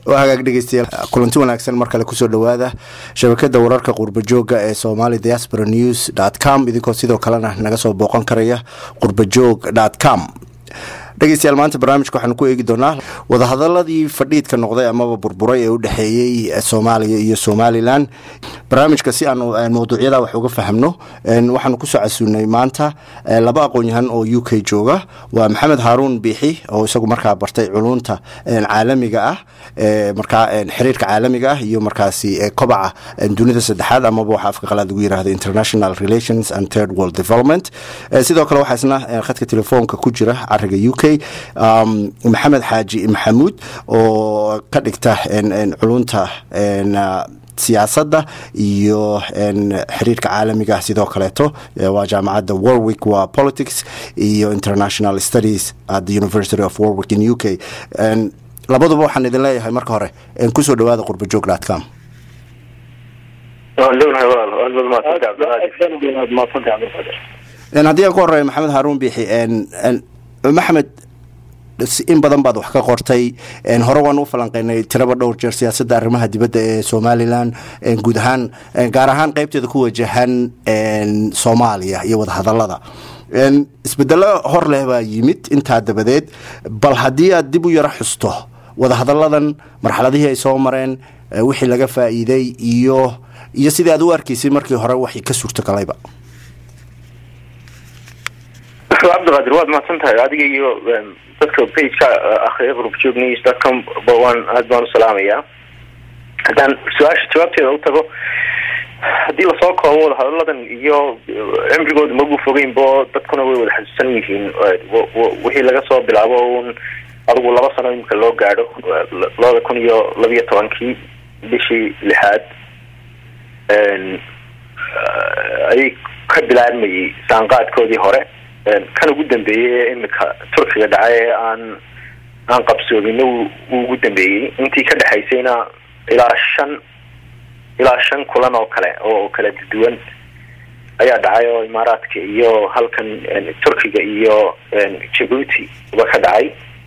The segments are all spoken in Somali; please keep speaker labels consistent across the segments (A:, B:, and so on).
A: waa hagaag dhegeystayaal kulanti wanaagsan mar kale kusoo dhowaada shabakada wararka qurbajooga ee somali diaspora news dt com idinkoo sidoo kalena naga soo booqan karaya qurbajoog dt com dhegeystayaal maanta barnaamijka waxaanu ku eegi doonaa wadahadaladii fadhiidka noqday amaba burburay ee u dhexeeyey soomaaliya iyo somalilan barnaamijka si aanu mawduucyada wax uga fahmno waxaanu kusoo casuunay maanta laba aqoon-yahan oo u k jooga waa maxamed haaruun biixi oo isagu markaa bartay culunta caalamiga ah markaa xiriirka caalamiga ah iyo markaasi kobaca dunida saddexaad amaba waxa afka qalaad lagu yirahdo international relations and third world development sidoo kale waxaa isna khadka telefoonka ku jira cariga u k maxamed xaaji maxamuud oo ka dhigta culunta siyaasadda iyo xiriirka caalamiga sidoo kaleeto waa jaamacadda warwick waa politics iyo international studies at the university of warwick in u k labaduba waxaan idin leeyahay marka hore kusoo dhawaada qurbajoog dot com haddii aan ku horeeyo maxamed haaruun biixi maxamed in badan baad wax ka qortay hore waan u falanqeynay tiraba dhowr jeer siyaasadda arrimaha dibadda ee somalilan guud ahaan gaar ahaan qeybteeda ku wajahan soomaaliya iyo wadahadalada isbedelo hor leh baa yimid intaa dabadeed bal haddii aad dib u yaro xusto wadahadalladan marxaladihii ay soo mareen wixii laga faa'iiday iyo iyo sidii aad u arkaysay markii hore waxay ka suurtogalayba
B: cabdiqaadir waad mahadsan tahay adiga iyo dadka bageka akriya qurubjoog news dotcom ba waan aad baan u salaamayaa haddaan su-aasha jawaabteeda u tago haddii lasoo koobo wadahadaladan iyo cimrigooda magu fogeynbo dadkuna way wada xasuusan yihiin wixii laga soo bilaabo un adigu laba sano imika loo gaadho labada kun iyo labiyo tobankii bishii lixaad ayay ka bilaabmayay saanqaadkoodii hore kan ugu dambeeyey ee imika turkiga dhacay ee aan aan qabsoomina wuu ugu dambeeyey intii ka dhexaysayna ilaa shan ilaa shan kulan oo kale oo kala duwan ayaa dhacay oo imaaraadka iyo halkan turkiga iyo jabuuti uba ka dhacay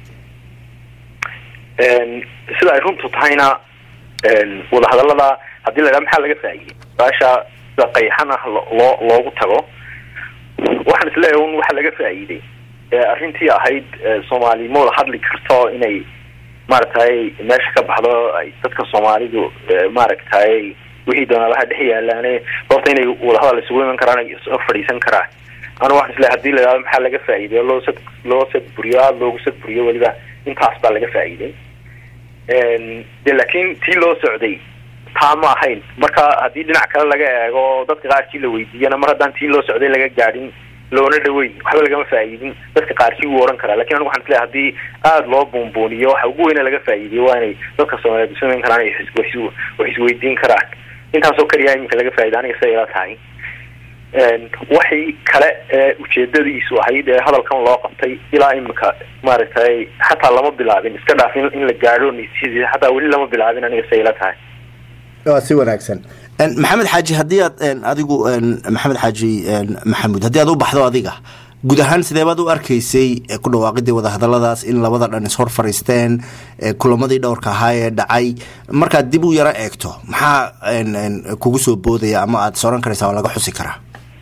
B: sida ay runtu tahayna wadahadalada haddii la idhaha maxaa laga faa'iidey baasha sida qayxan ah loo loogu tago waxaan isleeyahay un waxa laga faa'iiday arrintii ahayd soomaali ma wada hadli karto inay maaragtay meesha ka baxdo ay dadka soomaalidu maaragtay wixii doonaalaha dhex yaalaane horta inay wadahadal isugu iman karaan ay soo fadhiisan karaan anu waxaan isleeyahay hadii la idhahdo maxaa laga faa'iiday loo sad loo sadburiyo aada loogu sadburiyo weliba intaas baa laga faa'iiday de laakiin tii loo socday taa ma ahayn marka haddii dhinac kale laga eego dadka qaarkii la weydiiyana mar haddaan tii loo socday laga gaadhin loona dhaweyn waxba lagama faa'iidin dadka qaarkii wuu ohan karaa lakin anigu waxaan isleeyahay haddii aada loo buunbuuniyo waxa ugu weyna laga faa'iidiyo waa inay dadka soomaaliyeed samayn karaan wax isweydiin karaan intaasoo keliya iminka laga faa'iida aniga siday ila tahay waxay kale ee ujeedadiisu ahayd ee hadalkan loo qabtay ilaa imika maaragtay xataa lama bilaabin iska dhaaf in la gaadho xataa weli lama bilaabin aniga siday ila tahay
A: waa si wanaagsan maxamed xaaji haddii aad adigu maxamed xaaji maxamuud haddii aad u baxdo adiga guud ahaan sideebaad u arkaysay ku dhawaaqidii wadahadaladaas in labada dhan is hor fariisteen kulamadii dhowrka ahaa ee dhacay markaad dib u yaro eegto maxaa kugu soo boodaya ama aad soran karaysaa oo laga xusi karaa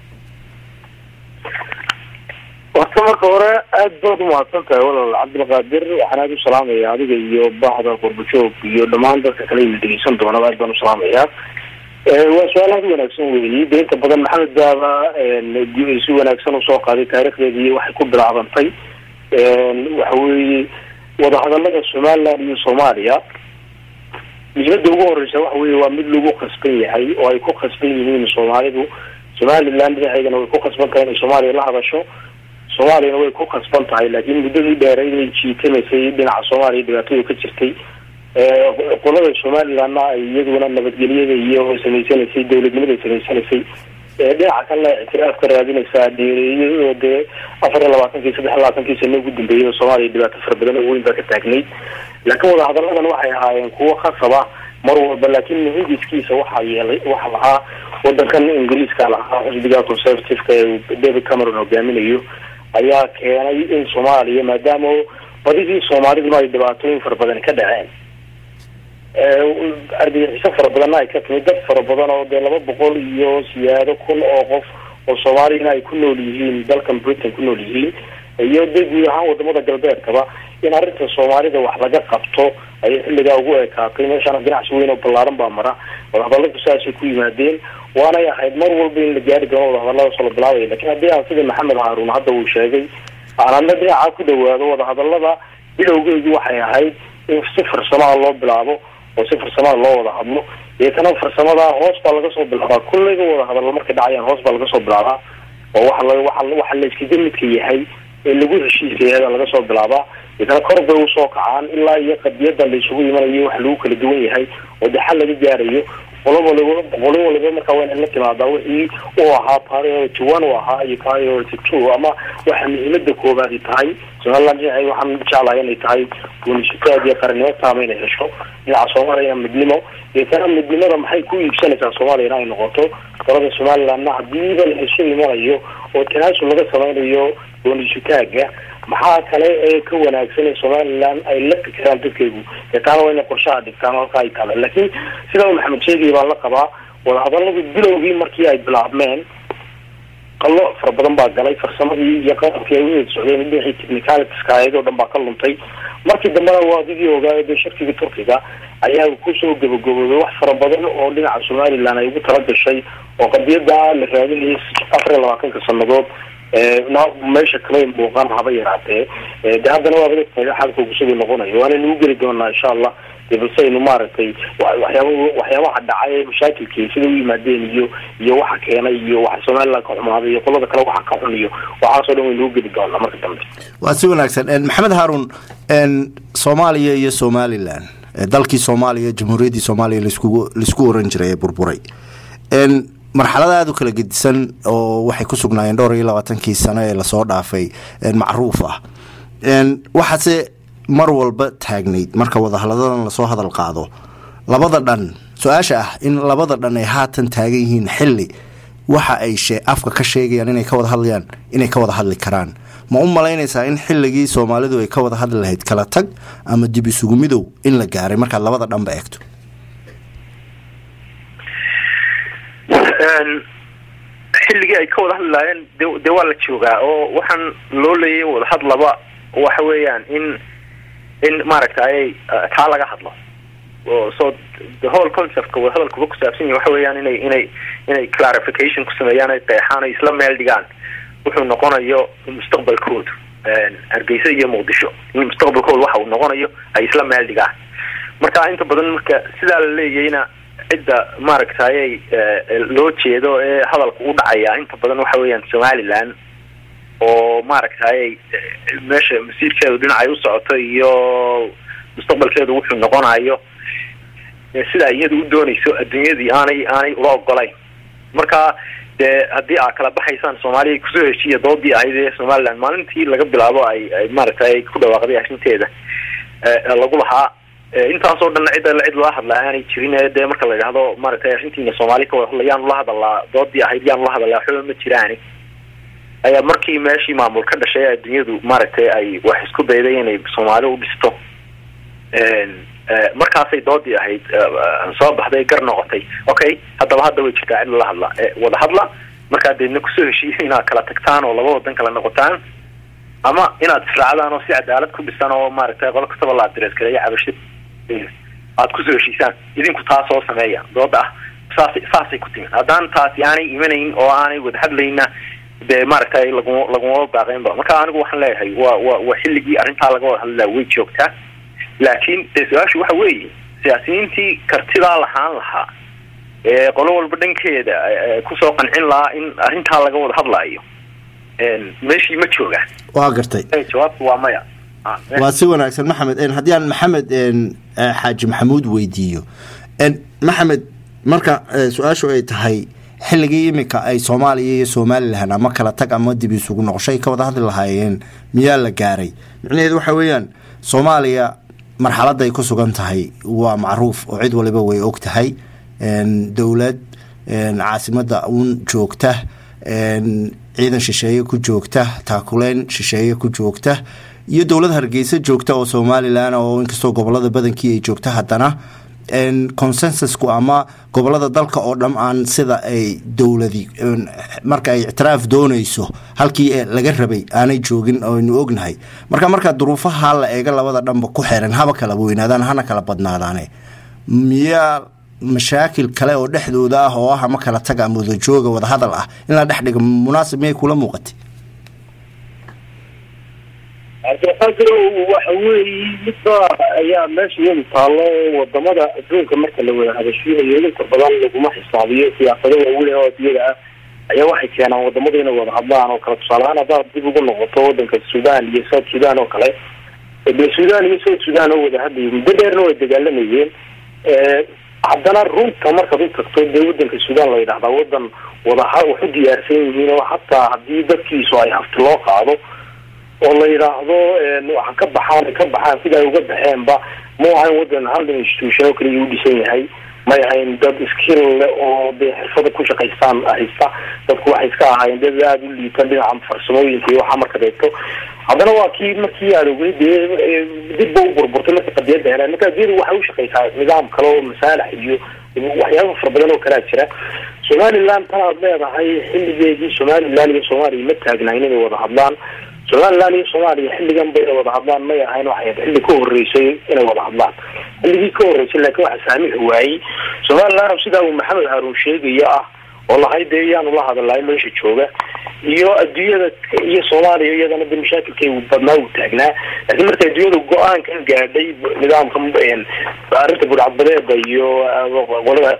C: horta marka hore aada baad umahadsan tahay walaal cabdilqaadir waxaan aada u salaamaya adiga iyo bahda qurbajoog iyo dhammaan dadka kale ina dhegeysan doonaba aad baan u salaamayaa waa su-aal aada u wanaagsan weyi de inta badan maxamed baaba si wanaagsan usoo qaaday taarikhdeedii waxay ku bilaabantay waxa weeye wadahadalada somaliland iyo soomaaliya muhiimada ugu horeysa waxa weye waa mid lagu khasban yahay oo ay ku khasban yihiin soomaalidu somaliland dhinaceedana way ku khasban tahay inay soomaaliya la hadasho soomaaliyana way ku khasban tahay laakiin muddadii dheereyd ay jiitamaysay dhinaca soomaaliya dhibaatadu ka jirtay qolada somalilandna ay iyaduna nabadgelyada iyo samaysanaysay dawladnimaday samaysanaysay dhinaca kalena ictiraaf ka raadinaysaa dheereeyo oo dee afar iyo labaatankii saddex iyo labaatankii sano ugu dambeeyay soomaaliya dhibaato fara badan oo weyn baa ka taagnayd laakiin wadahadaladan waxay ahaayeen kuwo khasaba mar walba laakiin hindiskiisa waxaa yeelay waxa lahaa wadankan ingiriiska lahaa xisbiga conservativeka ee david cameron hogaaminayo ayaa keenay in soomaaliya maadaama badidii soomaaliduna ay dhibaatooyin fara badan ka dhaceen argagixiso fara badanna ay ka timid dad fara badan oo dee laba boqol iyo siyaado kun oo qof oo soomaaliyana ay ku nool yihiin dalkan britain ku nool yihiin iyo de guud ahaan wadamada galbeedkaba in arrinta soomaalida wax laga qabto ayay xilligaa ugu ekaatay meeshaana ganacsi weyn oo ballaaran baa mara wadahadaladu saasay ku yimaadeen waanay ahayd mar walba in la gaari doono wadahadaladaasoo la bilaabaya lakin haddii aan sida maxamed haaruun hadda uu sheegay aan adna dhinacaa ku dhawaado wadahadalada bilowgeedu waxay ahayd in si farsamada loo bilaabo oo si farsamada loo wada hadlo deetana farsamada hoos baa laga soo bilaabaa kullayga wada hadallo markay dhacayaan hoos baa laga soo bilaabaa oo waxa la waa waxa la iskaga midka yahay ee lagu heshiisaya laga soo bilaabaa deetana kor bay usoo kacaan ilaa iyo qadiyada la isugu imanayo waxa lagu kala duwan yahay oo de xal laga gaarayo qolo waliba qolo waliba markaa waa inay la timaadaa wixii uu ahaa priority one u ahaa iyo priority two ama waxa muhiimada koobaadi tahay somaliland dhinacay waxaan jeclahay inay tahay guunisutaad iyo qarannimo taama inay hesho dhinaca soomaaliyana midnimo deetana midnimada maxay ku iibsanaysaa soomaaliyana ay noqoto qolada somalilandna hadiiba la isu imanayo oo tanaasul laga sameynayo goonisutaaga maxaa kale ee ka wanaagsan ee somaliland ay la fikiraan dadkaygu deetaana waa inay qorshaha dhigtaan halka ay taala laakiin sida uu maxamed sheegaya baan la qabaa wadahadaladu bilowgii markii ay bilaabmeen qallo fara badan baa galay farsamadii iyo qalabkii ay ueed socdeen dhinacii technicalitiska ayadoo dhan baa ka luntay markii dambena waa adigii ogaayo dee shirkiga turkiga ayaa kusoo gabagaboobay wax fara badan oo dhinaca somaliland ay ugu talagashay oo qadiyada la raadinayay afar iyo labaatanka sanadood meesha kale muuqaan haba yaraatee de haddana waa badagtahay xalka kusugii noqonayo waana nagu geli doonaa insha allah de balse aynu maaragtay waxyaaba waxyaabaha dhacay ee mashaakilkii sida u yimaadeen iyo iyo waxa keenay iyo waxa somaliland ka xumaaday iyo qolada kale waxa ka xun iyo waxaasoo dhan way nagu geli doonaa marka dambe
A: waa si wanaagsan maxamed haarun soomaaliya iyo somalilan dalkii soomaaliya jamhuuriyaddii soomaaliya laskugu laisku oran jiray ee burburay marxalada aada u kala gedisan oo waxay ku sugnaayeen dhowr iyo labaatankii sano ee lasoo dhaafay macruuf ah waxaase mar walba taagnayd marka wadahadadan lasoo hadal qaado labada dhan su-aasha ah in labada dhan ay haatan taagan yihiin xili waxa ay afka ka sheegayaan inay ka wada hadlayaan inay ka wada hadli karaan ma u malaynaysaa in xilligii soomaalidu ay ka wada hadli lahayd kala tag ama dib isugu midow in la gaaray markaad labada dhanba eegto
B: xilligii ay ka wada hadli lahaayeen de dee waa la joogaa oo waxaan loo leeyay wadahadlaba waxa weeyaan in in maaragtay taa laga hadlo o so the whole conceptka wadahadalkuba kusaabsan yahi waxa weeyaan inay inay inay clarification ku sameeyaan ay qeexaan ay isla meel dhigaan wuxuu noqonayo mustaqbalkoodu hargeysa iyo muqdisho in mustaqbalkooda waxa uu noqonayo ay isla meel dhigaan marka inta badan marka sidaa la leeyayna cidda maaragtay loo jeedo ee hadalka u dhacaya inta badan waxa weeyaan somaliland oo maaragtay meesha masiirkeedu dhinacay u socoto iyo mustaqbalkeedu wuxuu noqonayo sidaa iyada u doonayso adduunyadii aanay aanay ula ogolayn marka dee haddii aa kala baxaysaan soomaaliya kusoo heshiiya doodii ahayd ee somaliland maalintii laga bilaabo ay ay maaragtay ku dhawaaqday arrinteeda lagu lahaa intaasoo dhan cid cid lala hadlaa aanay jirin ee dee marka la yidhahdo maaragtay arrintiina soomaali ka wada hadla yaanu la hadalaa doodii ahayd yaanu la hadalaa waxba ma jiraani ayaa markii meeshii maamul ka dhashay adduunyadu maaragtay ay wax isku dayday inay soomaali u dhisto markaasay doodii ahayd soo baxday gar noqotay okay haddaba hadda way jirtaa cid lala hadla wada hadla markaa deedna kusoo heshiiya inaad kala tagtaan oo laba wadan kala noqotaan ama inaad israacdaan oo si cadaalad ku dhisan oo maaragtay qolo kastaba la adres gareeyo cabashid aad kusoo heshiisaan idinku taas oo sameeya dooda ah saas saasay ku timid haddaan taasi aanay imanayn oo aanay wada hadlayna dee maaragtay laguma lagumaba baaqeynba marka anigu waxaan leeyahay waa wa waa xilligii arrintaa laga wada hadlaa way joogtaa laakiin dee su-aashu waxa weeye siyaasiyiintii kartidaa lahaan lahaa ee qolo walba dhankeeda kusoo qancin lahaa in arrintaa laga wada hadlaayo meeshii ma joogaan
A: waa gartay
B: jawaabtu waa maya
A: waa si wanaagsan maxamed haddii aan maxamed xaaji maxamuud weydiiyo maxamed marka su-aashu ay tahay xilligii iminka ay soomaaliya iyo somalilan ama kala tag ama dib isugu noqoshay ka wada hadli lahaayeen miyaa la gaaray micnaheedu waxa weeyaan soomaaliya marxaladda ay ku sugan tahay waa macruuf oo cid waliba way og tahay dowlad caasimadda uun joogta ciidan shisheeye ku joogta taakuleyn shisheeye ku joogta iyo dowlad hargeysa joogta oo somalilan oo inkastoo gobolada badankii ay joogta haddana consensusku ama gobolada dalka oo dham aan sida ay dowladi marka ay ictiraaf doonayso halkii laga rabay aanay joogin aynu ognahay marka markaa duruufaha la eega labada dhanba ku xiran haba kala weynaadaan hana kala badnaadaane miyaa mashaakil kale oo dhexdooda ah oo ah ama kala taga ama wadajooga wadahadal ah in la dhex dhiga munaasib miyay kula muuqatay
C: waxa weeye midba ayaa meesha iyadu taallo wadamada adduunka marka la wada hadashiinayo inta badan laguma xisaabiyo siyaasado waaweyn oo adduunyada ah ayaa waxay keenaan wadamada inay wada hadlaan oo kale tusaaleahaan haddaad dib ugu noqoto wadanka sudan iyo south sudan oo kale de sudan iyo south sudan oo wada hadlayay muddo dheerna way dagaalamayeen haddana runta markaad u tagto dee wadanka sudan la yidhahdaa wadan wadaha wax u diyaarsan yihiin oo hataa haddii dadkiisu ay hafti loo qaado oo la yidhaahdo waxa ka baxaan ka baxaan sida ay uga baxeenba ma ahayn wadan hal institution oo kaliya u dhisan yahay may ahayn dad skill le oo dee xirfada ku shaqaystaan haysta dadku waxay iska ahaayeen dad aada u liitan dhinaca farsamooyinka iyo waxa marka deegto haddana waa kii markii aad ogay dee dib ba u burburtay marka qadiyadda heleen marka adiyadu waxay ushaqaysaa nidaam kale oo masaalax iyo waxyaaba fara badan oo kalaa jira somaliland tan aad leedahay xilligeedii somaliland iyo soomaaliya ma taagnayn inay wada hadlaan somaliland iyo soomaaliya xilligan ba inay wada hadlaan may ahayn waxay ahayd xilli ka horreysay inay wada hadlaan xilligii ka horreysay laakiin waxa saamixi waayey somaliland sidaa uu maxamed haruun sheegayo ah oo lahay dee yaanu la hadalay meesha jooga iyo adduunyada iyo soomaaliya iyadana de mashaakilkay badnaa uu taagnaa laakiin marka adduunyada go-aankan gaadhay nidaamka arrinta budhcadbadeeda iyo qolada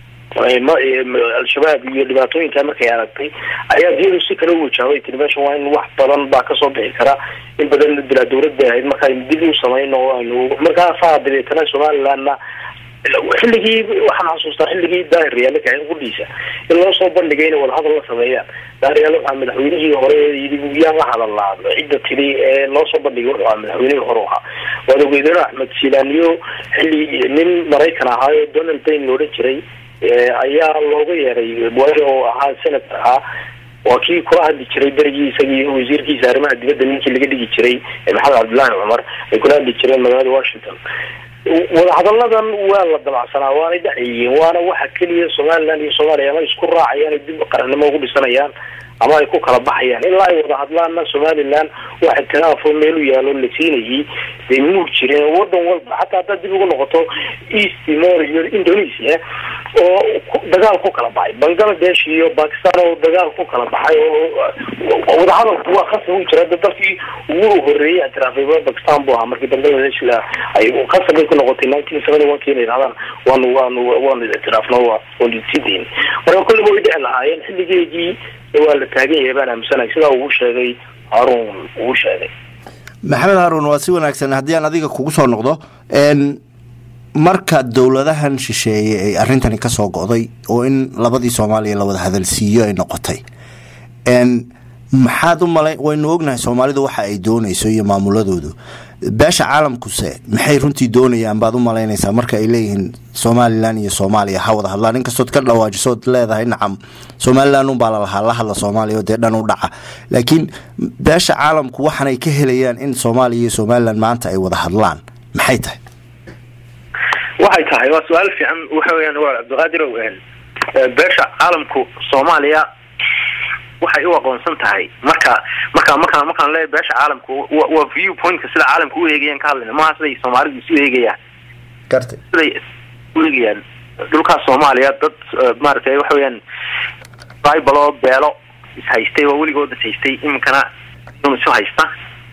C: al-shabaab iyo dhibaatooyinka markay aragtay ayaa adduunyadu si kale u wajaabay tiri meeshan waa in wax badan baa kasoo bixi kara in badan la dilaa dawladda ahayd marka aynu dib u samayno o aynu markaasaa dabeetana somalilandna xilligii waxaan xasuustaa xilligii daahir yaale kaxin qudhiisa in loo soo bandhigay inay wadahadal la sameeyaan daahir yaale waxaa madaxweynihii hore yii yaan la hadalnaa cidda tiri ee loo soo bandhigay wuxuu ahaa madaxweynihii hore ahaa waad ogeydeen axmed silaaniyo xilli nin maraykan ahaayo donald bayn la odhan jiray ayaa looga yeeray waayo oo ahaa senator ahaa waa kii kula hadli jiray berigii isagii wasiirkiisa arrimaha dibadda ninkii laga dhigi jiray maxamed cabdullaahi cumar ay kula hadli jireen magaalada washington wadahadalladan waa la dabacsanaa waanay dhacayeen waana waxa keliya somaliland iyo soomaaliya ama isku raacayaan ay dib qarannimo ugu dhisanayaan ama ay ku kala baxayaan ilaa ay wada hadlaanna somaliland waxa tiraafo meel u yaalo la siinayay bay muur jireen wadan walba xataa haddaad dib ugu noqoto east timor iyo indonesia oo dagaal ku kala baxay bangladesh iyo bakistan oo dagaal ku kala baxay oo wadahadalku waa khasab u jira dalkii ugu horeeyay ictiraafay bakistan bu ahaa markii bangladesh la ay khasab bay ku noqotay nineteen seventy one kii inay yidhahdaan waanu waanu waanu ictiraafno waanu sidayn marka kulliba way dhici lahaayeen xilligeedii waa la taagan yahay baan aaminsanahay sidaa uu sheegay haruun uu sheegay
A: maxamed haruun waa si wanaagsan haddii aan adiga kugu soo noqdo marka dowladahan shisheeye ay arrintani ka soo go'day oo in labadii soomaaliya la wada hadalsiiyo ay noqotay maxaad u malay waynu ognahay soomaalidu waxa ay doonayso iyo maamuladoodu beesha caalamkuse maxay runtii doonayaan baad u malaynaysaa marka ay leeyihiin somalilan iyo soomaaliya ha wada hadlaan inkastood ka dhawaajisood leedahay nacam somalilan unbaa lalahaa la hadla soomaaliya oo dee dhan u dhaca laakiin beesha caalamku waxaanay ka helayaan in soomaaliya iyo somalilan maanta ay wada hadlaan maxay tahay
B: waxay tahay waa su-aal fiican waxa weyaan waa cabdiqaadir beesha caalamku soomaaliya waxay u aqoonsan tahay marka marka markaan markaan leeyahay beesha caalamku waa view pointka sida caalamka u eegayaan ka hadlayna maaha siday soomaalidu isu eegayaan
A: gartay
B: siday u eegayaan dhulkaas soomaaliya dad maaragtay waxa weeyaan tribal oo beelo is haystay waa weligood is haystay iminkana un isu haysta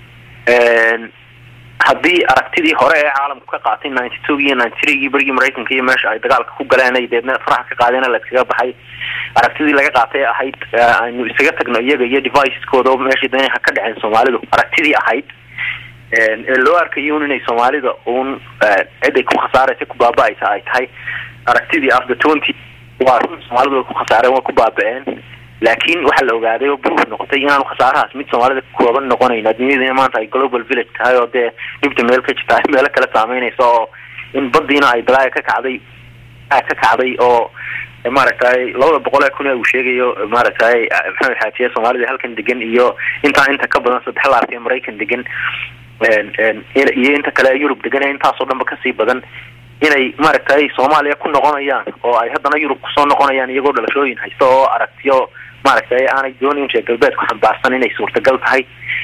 B: haddii aragtidii hore ee caalamku ka qaatay ninety two iyo ninety threegii berigii maraykanka iyo meesha ay dagaalka ku galeen ay deedna faraxa ka qaadeen la iskaga baxay aragtidii laga qaatay ahayd aynu isaga tagno iyaga iyo deviceskooda oo meeshii danaha ka dhaceen soomaalidu aragtidii ahayd ee loo arkayo un inay soomaalida un cid ay ku khasaaraysa ku baaba-aysa ay tahay aragtidii after twenty waa run soomaalidu way ku khasaareen way ku baaba-een laakiin waxaa la ogaaday oo proof noqotay inaanu khasaarahaas mid soomaalida kooban noqonayn adduunyadina maanta ay global village tahay oo dee dhibta meel ka jirta meelo kale saameynaysa oo in badiina ay balaaya ka kacday ka kacday oo maaragtay labada boqol ee kun ee uu sheegayo maaragtay maxamed xaajiye soomaalida halkan degan iyo intaa inta ka badan saddex laarka ee maraykan degan iyo inta kale yurub degan ee intaasoo dhanba kasii badan inay maaragtay soomaaliya ku noqonayaan oo ay haddana yurub kusoo noqonayaan iyagoo dhalashooyin haysta oo aragtiyo maaragtay aanay doonayn reer galbeedku xambaarsan inay suurtagal tahay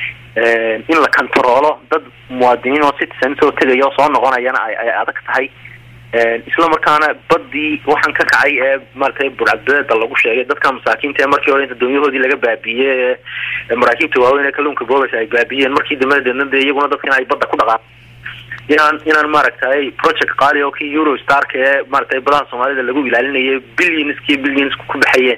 B: in la kantaroolo dad muwaadiniin oo citizen soo tegaya oo soo noqonayana ay ay adag tahay isla markaana badii waxaan ka kacay ee maaragtay burcadbeeda lagu sheegay dadka masaakiinta ee markii hore inta doonyahoodii laga baabiiyey ee maraakiibta waaweyn ee kalluunka boobas ay baabiyeen markii dambe deedna de iyaguna dadkina ay badda ku dhaqaan inaan inaan maaragtay project qaali oo kii eurostarka ee maaragtay badaha soomaalida lagu ilaalinayay billionskii billions ku baxayeen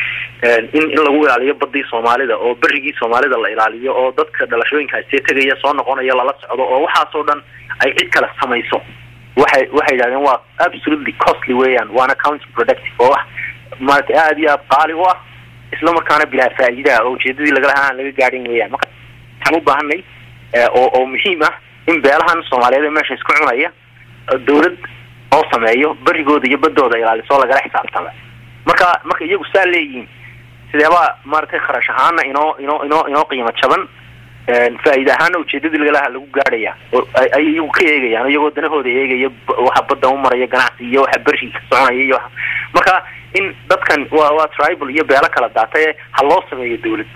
B: in in lagu ilaaliyo badii soomaalida oo berigii soomaalida la ilaaliyo oo dadka dhalashooyinkaasee tegaya soo noqonaya lala socdo oo waxaasoo dhan ay cid kale samayso waxay waxay yidhahdeen waa absolutely costly weeyaan waana county productive oo wax maaragtay aada iyo aada qaali u ah isla markaana bilaa faa'iida ah oo ujeedadii lagalaha aan laga gaadhin weeyaan marka waxaan u baahanay oo oo muhiim ah in beelahan soomaaliyeed ee meesha isku cunaya dawlad oo sameeyo berigooda iyo badooda ilaaliso lagala xisaabtama marka marka iyagu saa leeyihiin sideebaa maaragtay kharash ahaana inoo inoo inoo inoo qiimo jaban faa-iida ahaana ujeedadii lagalaha lagu gaadhaya oo ay iyagu ka eegayaan iyagoo danahooda eegaya waxa badda u maraya ganacsi iyo waxa berri ka soconaya iyo marka in dadkan waa waa tribal iyo beelo kala daataye ha loo sameeyo dawlad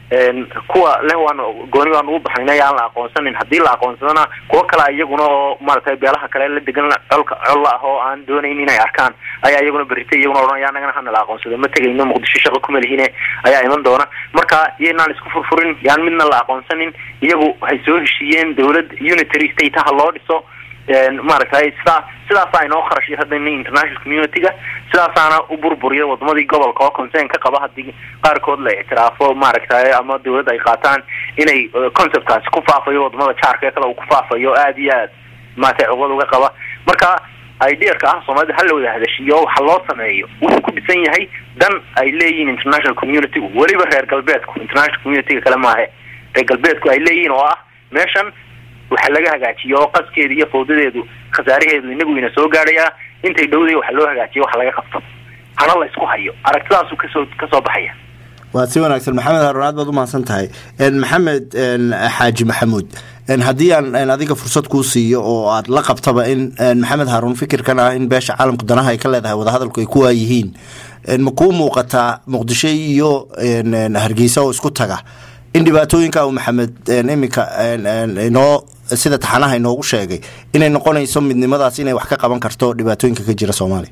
B: kuwa leh waan gooni baan ugu baxnayna aan la aqoonsanin haddii la aqoonsadana kuwo kale iyaguna oo maaragtay beelaha kale la degan colka colla ah oo aan doonayn inay arkaan ayaa iyaguna berritay iyaguna odhanaya anagana hana la aqoonsado ma tegayno muqdisho shaqo kuma lihine ayaa iman doona marka iyaynaan isku furfurin yaan midna la aqoonsanin iyagu waxay soo heshiiyeen dawlad unitary state ha loo dhiso maaragtay sidaa sidaasaa inoo kharash hadana international community-ga sidaasaana u burburiya wadamadii gobolka oo concern ka qaba haddii qaarkood la ictiraafo maaragtay ama dawladda ay qaataan inay conceptkaasi ku faafayo wadamada jaarka ee kale uu ku faafayo aada iyo aad maaragtay cugad uga qaba marka ideerka ah soomaalida hala wada hadashiyo waxa loo sameeyo wuxuu ku dhisan yahay dan ay leeyihiin international community-gu weliba reer galbeedku international community-ga kale maahe reer galbeedku ay leeyihiin oo ah meeshan waxa laga hagaajiyo oo qaskeeda iyo fawdadeedu khasaaraheedu inagu ina soo gaadhayaa intay dhowday waxa loo hagaajiyo wax laga qabto hana la isku hayo aragtidaasu kasoo kasoo baxaya
A: waa si wanaagsan maxamed haruun aad baad umahadsan tahay maxamed xaaji maxamuud haddii aan adiga fursad kuu siiyo oo aad la qabtaba in maxamed haruun fikirkan ah in beesha caalamka danaha ay ka leedahay wadahadalku ay ku waayihiin ma kuu muuqataa muqdisho iyo hargeysa oo isku taga in dhibaatooyinka uu maxamed iminka inoo sida taxanaha inoogu sheegay inay noqonayso midnimadaas inay wax ka qaban karto dhibaatooyinka ka jira soomaaliya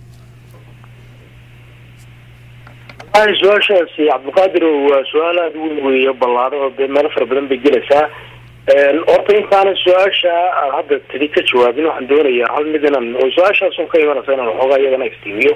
C: su-aashaasi cabdiqaadir waa su-aal aada weyn weeye ballaado oo dee meelo fara badan bay gelaysaa horta intaana su-aasha aad hadda tidi ka jawaabin waxaan doonayaa hal mid inaan oo su-aashaas un ka imanaysa inaan waxoogaa iyagana iftiimiyo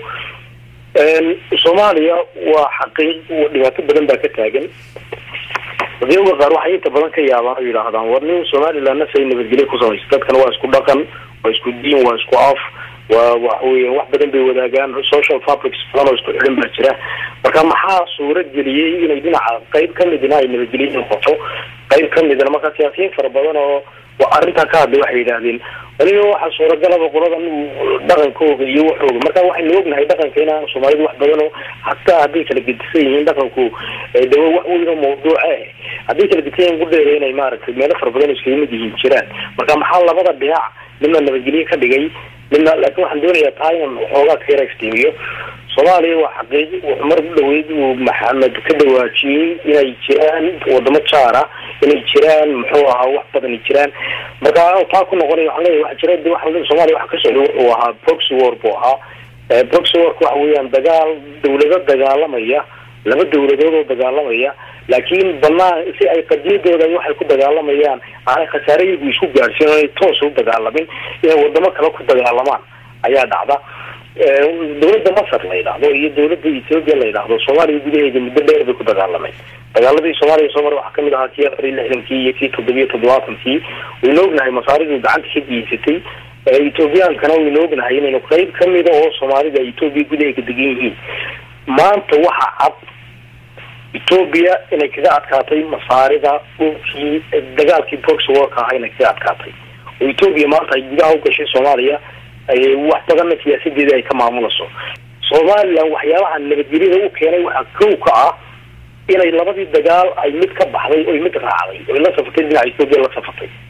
C: soomaaliya waa xaqiiq dhibaato badan baa ka taagan dadyaga qaar waxay inta badan ka yaabaan oo yidhaahdaan war nin somalilandna say nabadgelyo ku samaysa dadkan waa isku dhaqan waa isku diin waa isku af waa waxa weya wax badan bay wadaagaan social fabrics badan oo isku xidhan baa jira marka maxaa suura geliyey inay dhinaca qayb kamidna ay nabadgelyo noqoto qayb kamidna marka siyaasiyiin fara badan oo arrintaa ka hadlay waxay yidhaahdeen waliba waxaa suuragalaba qoladan dhaqankooga iyo waxooga marka waxaynu ognahay dhaqanka inaan soomaalidu wax badan oo hataa hadday kala gedisan yihiin dhaqanku dawa wax weyn oo mawduuca ah hadday kala gedisan yihiin gudheeda inay maaragtay meelo fara badan iskaga mid yihiin jiraan marka maxaa labada dhinac midna nabadgelyo ka dhigay midna laakiin waxaan doonayaa taa inan waxoogaa ka yara iftiimiyo soomaaliya waa xaqiiqi wuxuu mar u dhaweyd uu maxamed ka dhawaajiyey inay jiraan wadamo jaara inay jiraan muxuu ahaa wax badani jiraan marka taa ku noqonay waxaan leeyahay waxa jira de waxa soomaaliya waxa ka socda wuxuu ahaa proxy war buu ahaa proxy warku waxa weeyaan dagaal dawlado dagaalamaya laba dawladood oo dagaalamaya laakiin banaan si ay qadiyadooda waxay ku dagaalamayaan aanay khasaare iyagu isku gaadhsiin o inay toos u dagaalamin inay wadamo kale ku dagaalamaan ayaa dhacda dawladda masar la yidhaahdo iyo dawladda ethoopia la yidhaahdo soomaaliya gudaheeda muddo dheer bay ku dagaalameen dagaaladii soomaaliya soo mara waxaa kamid ahaa kii afar iyo lixdankii iyo kii toddobiyo toddobaatankii waynu ognahay masaaridu gacanta ka geysatay ethoobiyankana waynu ognahay inaynu qeyb kamida oo soomaalida ethoopia gudaheeda degan yihiin maanta waxa cad ethoopia inay kaga adkaatay masaarida dhulkii dagaalkii proxy warka ahaa inay kaga adkaatay oo ethoopia maanta ay gudaha ugashay soomaaliya wax badanna siyaasadeeda ay ka maamulayso somalilan waxyaabaha nabadgelyada u keenay waxaa kow ka ah inay labadii dagaal ay mid ka baxday oy mid raacday oy la safatay dhinaca ethoopia la safatay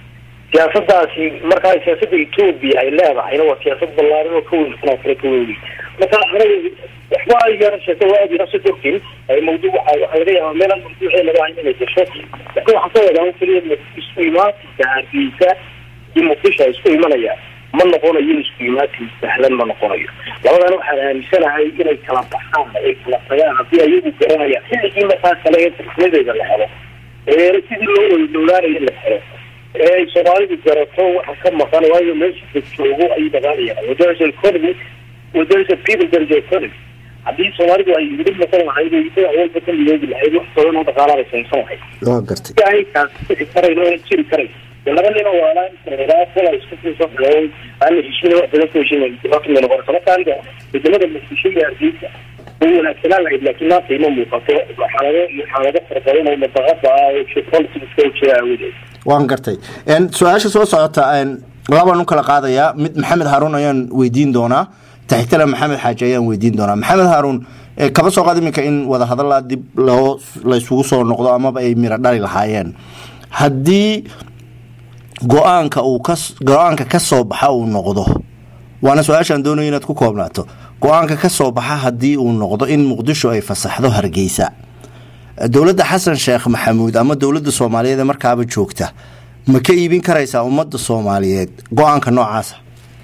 C: siyaasadaasi markaa siyaasada etoobiya ay leedahayna waa siyaasad ballaaran oo ka weyn kanoo kale ka weyn marka anaga waxba ay yara sheeko waa aad yarasa dorkin mawduuc waxa waxaa laga yaabaa meelan mawduucee laga hayo inay gasho laakiin waxaan ka wadaa keliya isku imaatinka hargeysa iyo muqdisho ay isku imanayaan ma noqonayo isku imaatin sahlan ma noqonayo labadana waxaan aaminsanahay inay kala baxaan ay kala tagaan haddii ayagu garanayaan xilligii markaa kale ee tarkimadeeda la helo ee sidii loo dhowlaanayo la helo ee soomaalidu garato waxa ka maqan waayo meesha dad joogo ayay dhaqaanayaan wadarasa economy wadarasa people darasa economy haddii soomaalidu ay midib noqon lahayd oo dhinac walba ka midoobi lahayd wax badan oo dhaqaalada saynsan lahayd
A: waa gartay
C: si ay kaas bixi karayno oo jiri karay dee laba nin oo waalaan karaa kala isku fiirsan xulooy aan la heshiina wax badan ku heshiina dhibaato may noqon karta marka aniga wadamada muqdisho iyo hargeysa way wanaagsanaan lahayd laakiin maanta ima muuqato xaalado iyo xaalado fara badan oo madaqada ah oo geopoliticska u jira aawadeed
A: waan gartay su-aasha soo socota labaan u kala qaadayaa mid maxamed haaruun ayaan weydiin doonaa taxitala maxamed xaaji ayaan weydiin doonaa maxamed haaruun kaba soo qaad iminka in wadahadalla dib loo la isugu soo noqdo amaba ay miro dhali lahaayeen haddii go-aanka uu ka go-aanka ka soo baxa uu noqdo waana su-aashaan doonayo inaad ku koobnaato go-aanka ka soo baxa haddii uu noqdo in muqdisho ay fasaxdo hargeysa dowladda xasan sheekh maxamuud ama dowladda soomaaliyeed ee markaaba joogta ma ka iibin karaysaa ummadda soomaaliyeed go-aanka noocaasa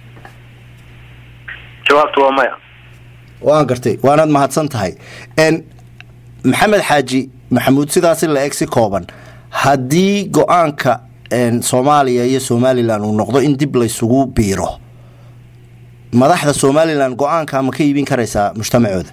B: jawaabtu waa maya
A: waan gartay waanaad mahadsan tahay maxamed xaaji maxamuud sidaasi la eg si kooban haddii go-aanka soomaaliya iyo somalilan uu noqdo in dib laysugu biiro madaxda somalilan go-aanka ma ka iibin karaysaa mujtamacooda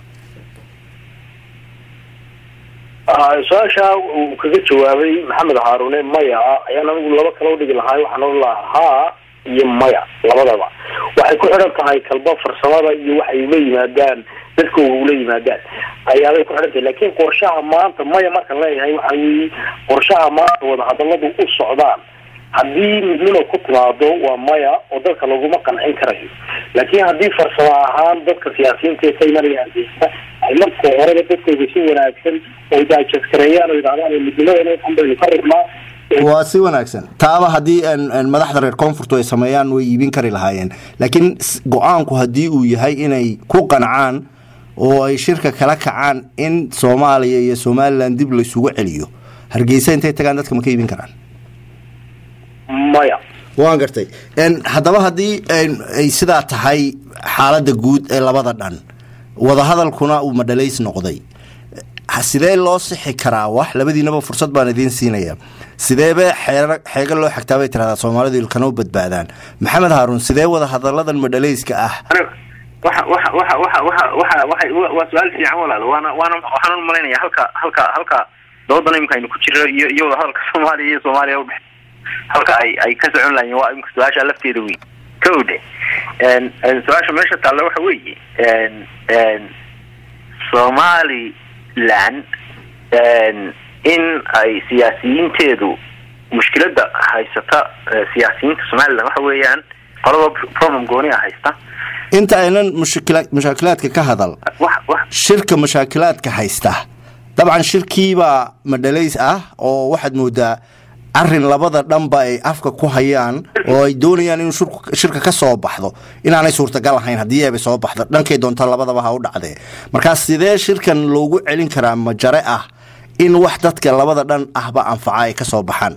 C: su-aasha uu kaga jawaabay maxamed haarune maya ayaan anigu laba kala udhigi lahaay waxaan ohan lahaa haa iyo maya labadaba waxay ku xidhan tahay kalba farsamada iyo waxay ula yimaadaan dadkooga ula yimaadaan ayaabay ku xidhan tahay laakiin qorshaha maanta maya markaan leeyahay waxa weeye qorshaha maanta wadahadaladu u socdaan haddii midnimo ku timaado waa maya oo dadka laguma qancin karayo laakiin haddii farsamo ahaan dadka siyaasiyiinta ee ka imanaya hargeysa ay marka horeba dadkooda si wanaagsan oo daajaskareeyaan oo yidhahdaan midnimadana waxan baynu ka rabnaa
A: waa si wanaagsan taaba haddii madaxda reer koonfurtu ay sameeyaan way iibin kari lahaayeen laakiin go-aanku haddii uu yahay inay ku qancaan oo ay shirka kala kacaan in soomaaliya iyo somalilan dib laysugu celiyo hargeysa intay tagaan dadka ma ka iibin karaan
C: maya
A: waan gartay haddaba haddii ay sidaa tahay xaaladda guud ee labada dhan wadahadalkuna uu madhalays noqday sidee loo sixi karaa wax labadiinaba fursad baan idiin siinaya sideebe xeego loo xagtaa bay tiradaa soomaalidu ilkana u badbaadaan maxamed haaruun sidee wadahadaladan madhalayska ah
B: waxa waxa waxa waxa waxa waxa waxay waa su-aal fiican walaal waana waana waxaan u malaynaya halka halka halka doodan imika aynu ku jiro iyo iyo wadahadalka soomaaliya iyo soomaaliya udhex halka ay ay ka socon lahayen waa imika su-aasha lafteeda weyn ka odhe su-aasha meesha taalla waxa weeye somaliland in ay siyaasiyiinteedu mushkilada haysata siyaasiyiinta somaliland waxa weeyaan qolaba problem gooniya haysta
A: inta aynan mushkila mashaakilaadka ka hadal
B: wax wax
A: shirka mashaakilaadka haysta dabcan shirkiibaa madhalays ah oo waxaad moodaa arin labada dhanba ay afka ku hayaan oo ay doonayaan inuu shirka ka soo baxdo inaanay suurtagal ahayn haddii ayba soo baxdo dhankay doonta labadaba ha u dhacdee markaas sidee shirkan loogu celin karaa majare ah in wax dadka labada dhan ahba anfaca ay ka soo baxaan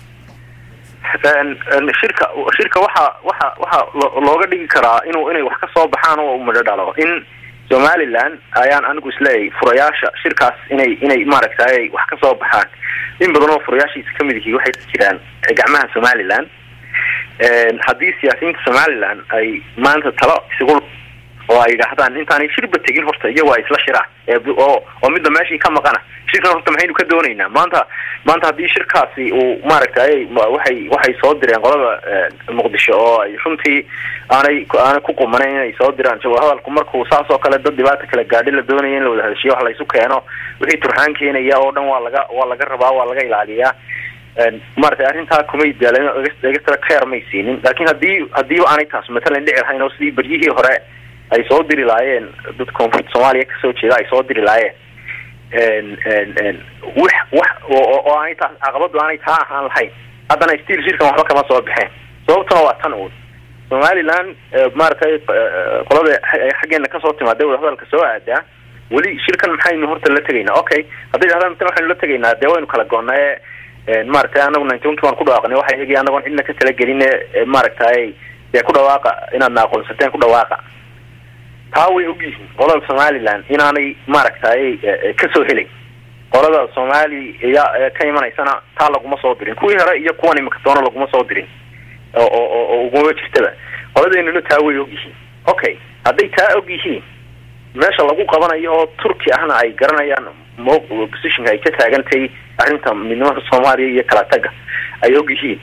B: shirka shirka waxa waxa waxa looga dhigi karaa inuu inay wax ka soo baxaan oo madho dhalo in somaliland ayaan anigu isleeyahay furayaasha shirkaas inay inay maaragtay wax ka soo baxaan in badan oo furayaashiisa kamid yihiin waxay jiraan gacmaha somaliland haddii siyaasiyiinta somaliland ay maanta talo isugu oo ay yidhaahdaan intaanay shirba tegin horta iyago ay isla shiraan oo oo midda meeshii ka maqana shirkan horta maxaynu ka doonaynaa maanta maanta haddii shirkaasi uu maaragtay waxay waxay soo direen qolada muqdisho oo ay runtii aanay aanay ku qumanayn inay soo diraan hadalku markuu saas oo kale dad dhibaata kala gaadhi la doonaya in la wada hadashiyo wax laysu keeno wixii turxaan keenaya oo dhan waa laga waa laga rabaa waa laga ilaaliyaa maratay arrintaa kumay daalin extra care may siinin laakiin haddii hadiiba aanay taas matalan dhici lahayn oo sidii beryihii hore ay soo diri laayeen dad koonfurta soomaaliya kasoo jeeda ay soo diri laayeen wax wax oo aanay taas caqabadu aanay taa ahaan lahayn haddana stiil shirkan waxba kama soo baxeen sababtuna waa tan uun somaliland maaragtay qolada xaggeena kasoo timaada wadahadalka soo aadaa weli shirkan maxaynu horta la tegaynaa okay hadday dhahdaan matan waxaynu la tegaynaa dee waynu kala goonnaa ee maaragtay anagu ninety one ki waan ku dhawaaqnay waxa iyagii anagoon cidna ka talagelin maaragtay dee ku dhawaaqa inaadna aqoonsateen ku dhawaaqa taa way ogyihiin qolada somaliland inaanay maaragtay kasoo helay qolada soomaaliya ka imanaysana taa laguma soo dirin kuwii hore iyo kuwan imika doona laguma soo dirin oo oo oo uguma jirtaba qoladeynuna taa way ogyihiin okay hadday taa og yihiin meesha lagu qabanayo oo turki ahna ay garanayaan mo positionka ay ka taagantahay arrinta midnimada soomaaliya iyo kala taga ay og yihiin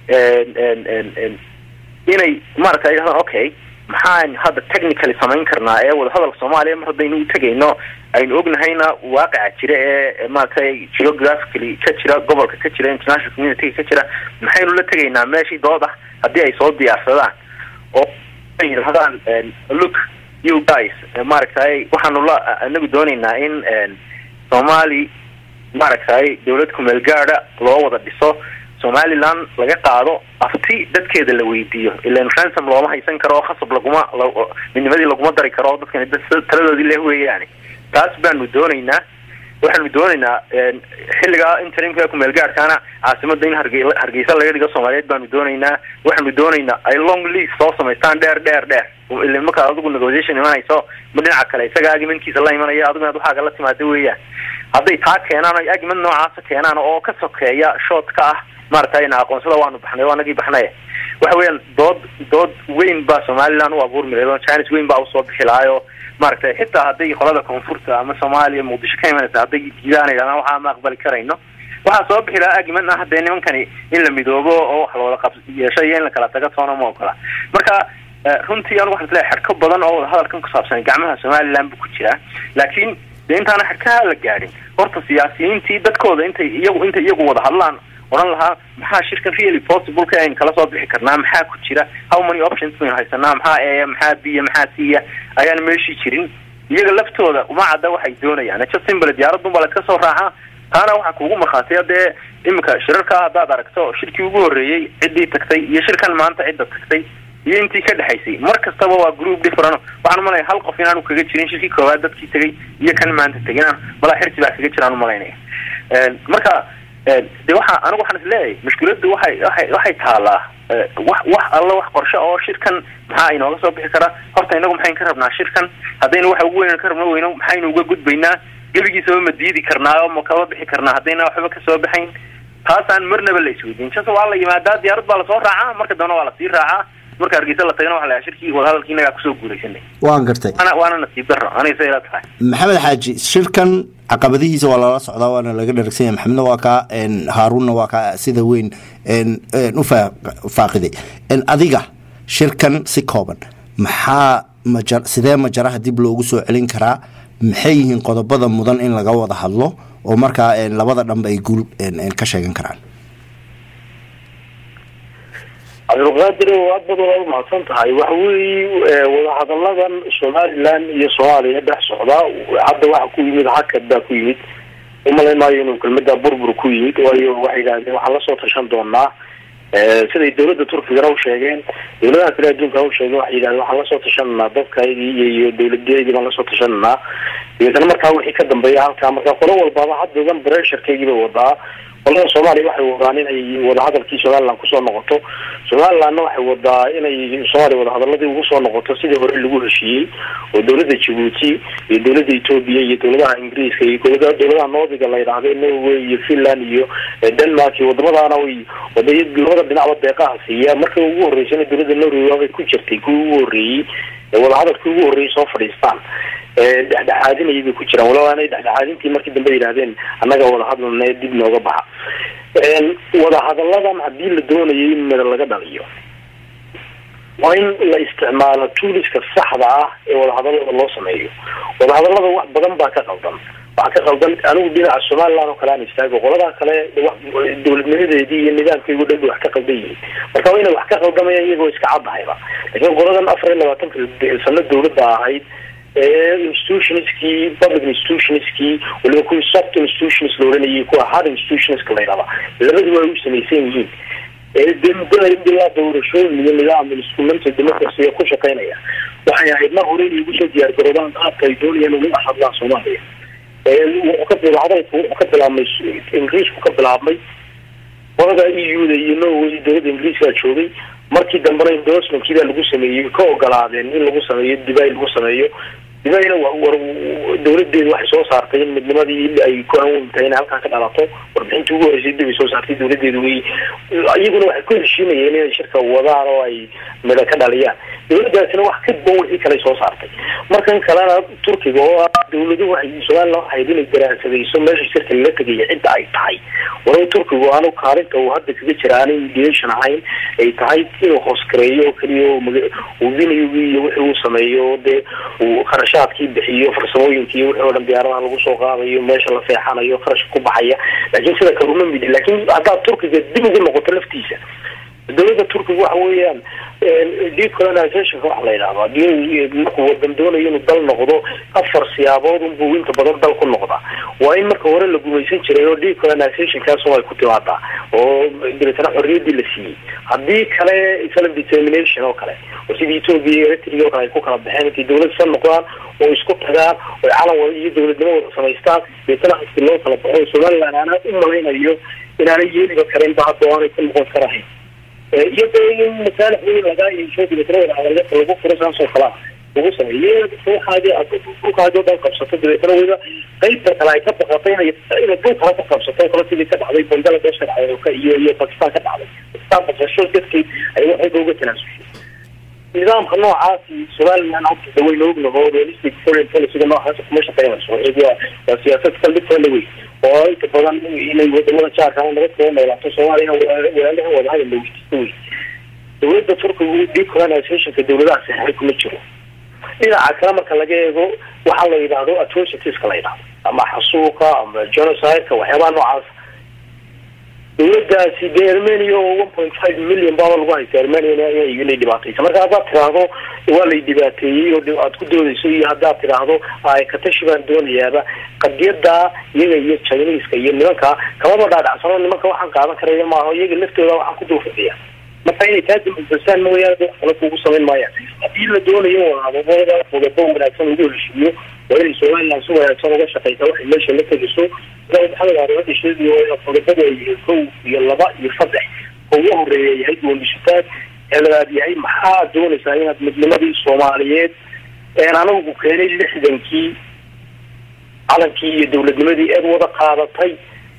B: inay maaragta ay dhahdaan okay maxaan hadda technically samayn karnaa ee wadahadalka soomaaliya mar haddaynu u tegayno aynu ognahayna waaqica jira ee maaragtay geographically ka jira gobolka ka jira international community ka jira maxaynu la tegaynaa meeshii dood ah haddii ay soo diyaarsadaan oo ay yidhahdaan look you guys maaragtay waxaanu la anagu doonaynaa in somali maaragtay dawlad kumeel gaada loo wada dhiso somaliland laga qaado afti dadkeeda la weydiiyo ilan ransom looma haysan karo oo khasab laguma midnimadii laguma dari karo dadkani taladoodii leh weeyaani taas baanu doonaynaa waxaanu doonaynaa xilligaa interimka kumeel gaadhkaana caasimada in harge hargeysa laga dhigo soomaaliyeed baanu doonaynaa waxaanu doonaynaa ay long lease soo samaystaan dheer dheer dheer ila markaa adigu negotiation imanayso ma dhinaca kale isaga argumentkiisa la imanaya adigu inaad waxaaga la timaado weeyaan hadday taa keenaan o argument noocaasa keenaan oo ka sokeeya shoot ka ah maaragtay na aqoonsada waanu baxnay o anagii baxnay waxa weeyaan dood dood weyn baa somaliland u abuurmi lahayd oo chines weyn baa usoo bixi lahaayo maaragtay xitaa hadday qolada koonfurta ama soomaaliya muqdisho ka imanaysa hadday diidaan yidhahdaan waxaa ma aqbali karayno waxaa soo bixi lahaa argument ah dee nimankani in la midoobo oo wax lawada qab yeesho iyo in la kala taga toona ma ogola marka runtii anigu waxaan isleeyahay xadhko badan oo wadahadalkan ku saabsan gacmaha somaliland buu ku jiraa laakiin dee intaana xadhkaha la gaadhin horta siyaasiyiintii dadkooda intay iyagu intay iyagu wada hadlaan odhan lahaa maxaa shirkan really possible ka aynu kala soo bixi karnaa maxaa ku jira how many options baynu haysanaa maxaa eya maxaa biya maxaa siya ayaan meeshii jirin iyaga laftooda uma cadda waxay doonayaan just simple diyaaradun baa laska soo raacaa taana waxaa kuugu markhaatiya dee iminka shirarkaa haddaad aragto shirkii ugu horreeyey ciddii tagtay iyo shirkan maanta cidda tagtay iyo intii ka dhexaysay mar kastaba waa group different waxaan umalaya hal qof inaanu kaga jirin shirkii koowaad dadkii tegay iyo kan maanta tegay inaan malaa xirsi baa kaga jiraan umalaynaya marka de waxa anigu waxaan isleeyahay mushkiladdu waxay waay waxay taalaa wax wax alla wax qorshe oo shirkan maxaa inooga soo bixi karaa horta inagu maxayn ka rabnaa shirkan haddaynu waxa ugu weyn ka rabno weyno maxaynu uga gudbaynaa gebigiisaba ma diidi karnaa oo ma kaba bixi karnaa haddayna waxba kasoo baxayn taasaan marnaba la isweydiin jas waa la yimaadaa diyaarad baa lasoo raacaa marka dambena waa lasii raacaa marka hargeysa la tagana waxa la shirkii wadahadalkii inagaa kusoo guulaysanay
A: waan gartay
B: waana nasiib daro aniga say ila tahay
A: maxamed xaaji shirkan caqabadihiisa waa lala socdaa waana laga dharagsanya maxamedna waa kaa haaruunna waa kaa sida weyn u faaqiday adiga shirkan si kooban maxaa maja sidee majaraha dib loogu soo celin karaa maxay yihiin qodobada mudan in laga wada hadlo oo markaa labada dhanba ay guul ka sheegan karaan
C: cabdulqaadir aad badan waa umahadsan tahay waxa weeye wadahadalladan somaliland iyo soomaaliya dhex socdaa hadda waxa ku yimid hakad baa ku yimid umalayn maayo inuu kelmada burbur ku yimid waayo waxay yidhahdeen waxaan lasoo tashan doonaa siday dawladda turkigana usheegeen dawladaha kale adduunka usheegeen waxay yidhahdeen waxaan lasoo tashananaa dadkaygii iyo dawladeedii baan lasoo tashananaa dabeetana markaa wixii ka dambeeya halkaa marka qolo walbaaba haddadan bresharkeygii bay wadaa qolada soomaaliya waxay wadaan inay wadahadalkii somaliland kusoo noqoto somalilandna waxay wadaa inay soomaaliya wadahadaladii ugu soo noqoto sidii hore lagu heshiiyey oo dawladda jabuuti iyo dawladda etoobiya iyo dawladaha ingiriiska iyo dawlada dawladaha nordiga la yidhaahdo norway iyo finland iyo denmark iyo wadamadaana way waday labada dhinacba deeqaha siiya marka ugu horeysana dawladda norway waabay ku jirtay kuwii ugu horreeyey wadahadalkii ugu horreeyey soo fadhiistaan dhexdhexaadinayay bay ku jiraan walow aanay dhexdhexaadintii markii dambe yidhahdeen annaga wadahadalne dib nooga baxa wadahadalladan haddii la doonayay in meda laga dhaliyo waa in la isticmaalo tuuliska saxda ah ee wadahadallada loo sameeyo wadahadallada wax badan baa ka qaldan waxaa ka qaldan anigu dhinaca somaliland oo kale aan istaago qoladaa kale dawladnimadeedii iyo nidaamkaygu dhan bay wax ka qaldan yihiin marka waa inay wax ka qaldamayaan iyagoo iska caddahayba laakiin qoladan afar iyo labaatanka sano dawladda ahayd institutionskii public institutionskii waliba kuwii soft institutions la oranayay kuwa hard institutionska la yidhahda labaduba ay u samaysan yihiin dee muddada ilaa doorashooyin iyo nidaam instrumenta democracy ku shaqeynaya waxay ahayd mar hore inay ugu soo diyaar garoobaan qaabka ay doonayaan uga hadlaan soomaaliya wuxuu ka bil hadalku wuxuu ka bilaabmay ingiriisku ka bilaabmay qolada e u da iyo norway dowladda ingiriiska joogay markii dambena endorsementkii baa lagu sameeyey ka ogolaadeen in lagu sameeyo dibay lagu sameeyo dibayna war dowladeedu waxay soo saartay in midnimadii ay ku awoontahay inay halkaan ka dhalato warbixintii ugu horreysay dib ay soo saartay dowladeedu way iyaguna waxay ku heshiimayeen inay shirka wadaan oo ay midho ka dhaliyaan dowladaasina wax ka duwan wixii kale soo saartay markan kalena turkiga oo ah dowladuhu waxay somaliland waxayd inay daraasadayso meesha shirka lala tegaya cidda ay tahay walow turkigu aanu kaalinta uu hadda kaga jira aanay mediation ahayn ay tahay inuu hoosgareeyo oo keliya uu vinayugii iyo wixii uu sameeyo dee uu kharashaadkii bixiyo farsamooyinkii wixii oo dhan diyaaradaha lagu soo qaadayo meesha la seexanayo kharashka ku baxaya laakiin sida kale uma midi laakiin haddaad turkiga dib ugu noqoto laftiisa dowladda turkiga waxa weeyaan decolonizationka waxa la yidhahdo hadii markuu wadan doonayo inuu dal noqdo afar siyaabood unbuu inta badan dal ku noqdaa waa in marka hore la gumaysan jiray oo decolonizationkaas ay ku timaadaa oo dabeetana xorriyaddii la siiyey haddii kale self determination oo kale oo sidii ethoopia iyo eritrea oo kale ay ku kala baxeen intay dowlad san noqdaan oo isku tagaan oo calan wada iyo dowladnimo wada samaystaan dabeetana hasti loo kala baxo somaliland aanaa u malaynayo inaanay yeeliba karinba hadda o aanay ku noqon karahayn iyadoo in masaalix weyn lagaa yeesho dabeetna wada hadalka lagu furo saasoo kalaa lagu sameeyo ruuxaadi dhulkaadi o dhan qabsato dabeetna weliba qeybta kale ay ka baqato inay inay dhul kale ka qabsato kale sidii ka dhacday bangladesh ka dhacday iyo iyo bakistan ka dhacday bakistan baqasho dadkii ay waxayba uga tanaasushay nidaamka noocaasi somaliland hadda dawayna ognaho realistic foreign policyga noocaas kuma shaqeynayso waa waa siyaasad kaldhigtoola wey oo inta badan inay wadamada jaarka nabad kula noolaato soomaaliya walaalaha wadahadal laweydiisto wey dowladda turkigu decolonizationka dowladaha saxray kuma jiro dhinaca kale marka laga eego waxaa la yidhaahdo atrocitiska la yidhahdo ama xasuuqa ama genocide-ka waxyaabaha noocaas dowladaasi dee armenia oo one point five million baaba lagu haysta armenia inay dhibaataysa marka haddaad tiraahdo waa lay dhibaateeyey oo aad ku doodayso iyo haddaad tiraahdo katashi baan doonayaaba qadiyada iyaga iyo chineska iyo nimanka kamaba dhaadhacsano nimanka waxaan qaadan karaya maaha iyaga laftooda waxaan ku dulfadhiya marka inay taa dambasaan mooyaane wax kale kugu samayn maayaan haddii la doonayo wadaadada qodabo wanaagsan ugu heshiiyo waa inay somaliland si wanaagsan uga shaqeysa waxay meesha la tegiso maxamed arimada sheegi qodobada ay yihiin kow iyo laba iyo saddex oo ugu horeeya yahay doondishitaad ee labaad yahay maxaa doonaysaa inaad midnimadii soomaaliyeed een anagu keenay lixdankii calankii iyo dowladnimadii eed wada qaadatay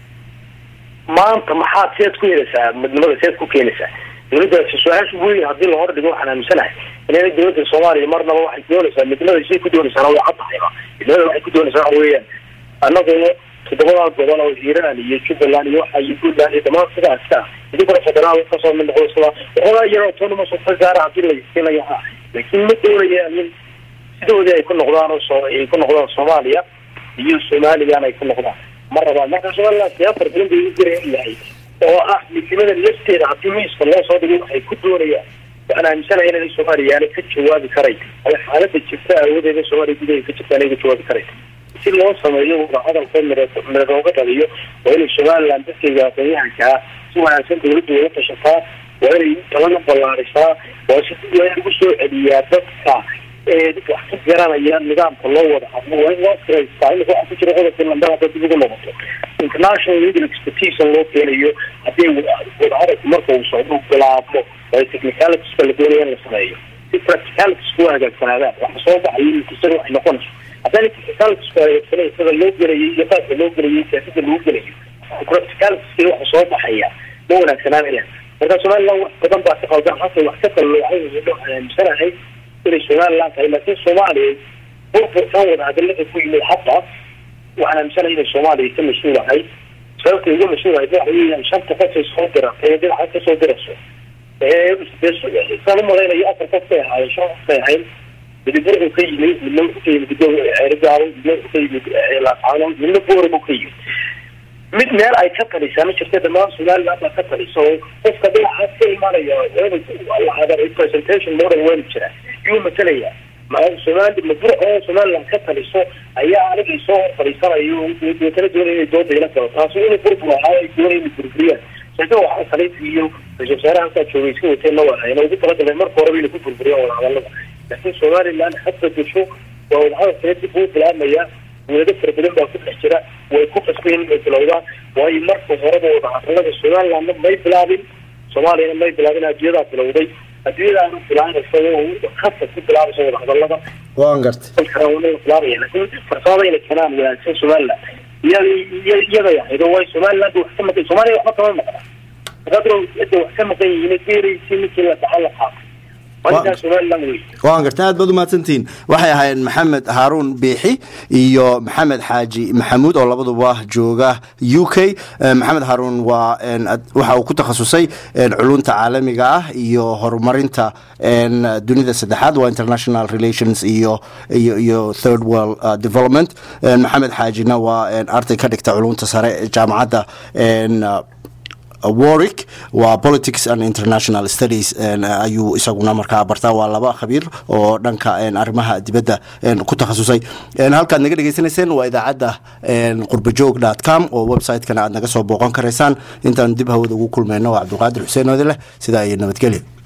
C: maanta maxaad seed ku helaysaa midnimada seed ku keenaysaa dowladdaasi su-aasha weyn haddii lahor dhigo waxaan aaminsanahay inayna dowladda soomaaliya marnaba waxay doonaysaa midnimada siday ku doonaysaana waa cadahayba midnimada waxay ku doonaysaa waxa weeyaan annagoo toddobadaa gobol oo hiiraan iyo jubbaland iyo waxa iyo puntland iyo dhamaan sidaas ka idinkuna federaal kasoo mid noqdo sida waxoogaa yar autonomous ka gaara haddii la siinayo ha laakiin ma doonayaan in sidoodii ay ku noqdaan oo soo ay ku noqdaan soomaaliya iyo somalilan ay ku noqdaan ma rabaan marka somaliland siyaasar badan bay u garan yahay oo ah midnimada lafteeda haddii miiska loo soo dhigay waxay ku doonayaan waxaan aaminsanahay inay soomaaliya aanay ka jawaabi karayn ay xaalada jirta aawadeeda soomaaliya gudaheeda ka jirta anay ka jawaabi karayn si loo sameeyo wadahadalka mira looga dhaliyo waa inay somaliland dadkayga aqoonyahankaa si wanaagsan dawladda uga tashataa waa inay talana ballaarisaa waa si waa in lagu soo celiyaa dadka wax ka garanaya nidaamka loo wada hadlo waa in loo siraystaa imika waxa ku jira qodobka lambada hadda dib ugu noqoto international legal expertise loo keenayo haddii wadahadalku marka uu socdo uu bilaabmo waa technicalitiska la doonaya in la sameeyo si practicalities kuwa hagaagsanaadaan waxa soo baxayo natiijada waxay noqonayso haddana technicalitiska hagaagsanay sida loo gelayay iyo qaabka loo gelayay siyaasada lagu gelayo practicalitiska waxa soo baxaya ma wanaagsanaanayaan marka somaliland wax badan baa ka qaldan hasa wax ka qalloocay waxaan aaminsanahay inay somaliland tahay laakiin soomaaliya burburkan wada hadalada ku yimid hadda waxaan aaminsanahay inay soomaaliya ka mas-uulahay sababta uga mas-uulahay waxa weeyaan shanta qofay soo diratay dhinaca kasoo dirayso saan umalaynayo afar qof bay ahaayeen shan qof bay ahayn midib wuxuu ka yimid midna wuxuu ka yimid ceerigaabo midna wuxuu ka yimid laascaano midna boore buu ka yimid mid meel ay ka talisaa ma jirta dhamaan somaliland baa ka talisa oo qofka dhinacaas ka imaanaya representation model waynu jira yuu matalaya somali mabur oo somaliland ka taliso ayaa aniga isoo hor fadhiisanayo deetana doonaya inay dooda ila galo taasi inay burbur ahaa ay doonaya inay burburiyaan sheekada waxaa khaliif iyo ra-isul wasaaraha halkaa joogay iska wateen la wahayna ugu talagalay marka horeba inay ku burburiyaan wadahadalada laakiin somaliland hadda gasho waa wadahadalkana dib uu bilaabmaya dowlado fara badan baa ku dhex jira way ku qasbayn inay bilowdaan waayo marka horeba wadahadalada somalilandna may bilaabin soomaaliyana may bilaabin adduunyadaa bilowday adduunyadaana bilaanaysa khasa ku bilaabaysa wadahadalada
A: waan gartay
C: bilaabaya laakiin farsamada inay keenaan wanaagsan somaliland iyada iyaday ahayd oo way somaliland wax ka maqan soomaaliya waxba kama maqna hadda cidda wax ka maqan yihiin geeraysi ninkii la dhaxal la qaatay waa somaliland wey
A: waan gartay aad baad umahadsantihiin waxay ahaayeen maxamed haaruun biixi iyo maxamed xaaji maxamuud oo labaduba jooga u k maxamed haaruun waa waxa uu ku takhasusay culunta caalamiga ah iyo horumarinta dunida saddexaad waa international relations iyo iyo iyo third world development maxamed xaajina waa arday ka dhigta culunta sare jaamacadda warwick waa politics and international studies ayuu isaguna markaa bartaa waa laba khabiir oo dhanka arrimaha dibadda ku takhasusay halkaad naga dhegeysanayseen waa idaacadda qurbajoog dot com oo website-kana aad naga soo booqan karaysaan intaan dib hawada ugu kulmayno waa cabdulqaadir xuseen oode leh sidaa iyo nabadgelyo